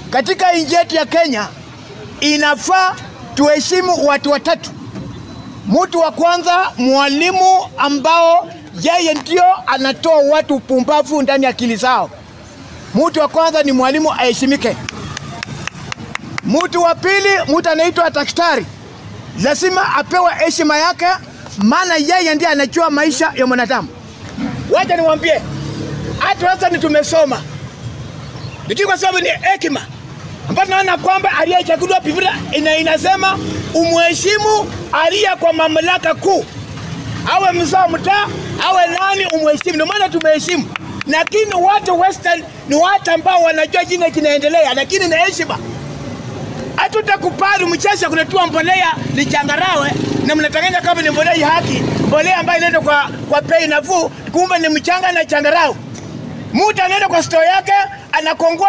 katika nchi yetu ya Kenya inafaa tuheshimu watu watatu. Mtu wa kwanza, mwalimu ambao yeye ndio anatoa watu upumbavu ndani ya akili zao. Mtu wa kwanza ni mwalimu aheshimike. Mtu wa pili, mtu anaitwa daktari, lazima apewe heshima yake, maana yeye ndiye anajua maisha ya mwanadamu. Wacha niwaambie, hata sasa ni tumesoma, lakini kwa sababu ni hekima ambayo tunaona kwamba aliyechaguliwa Biblia ina inasema umheshimu aliye kwa mamlaka kuu, awe mzee wa mtaa, awe nani, umheshimu. Ndio maana tumeheshimu, lakini watu western ni watu ambao wanajua jina kinaendelea, lakini na heshima hatutakubali mchesha kuletua mbolea ni changarawe na mnatanganya kama ni mbolea ya haki, mbolea ambayo inaenda kwa, kwa bei nafuu, kumbe ni mchanga na changarawe. Mtu anaenda kwa store yake anakongoa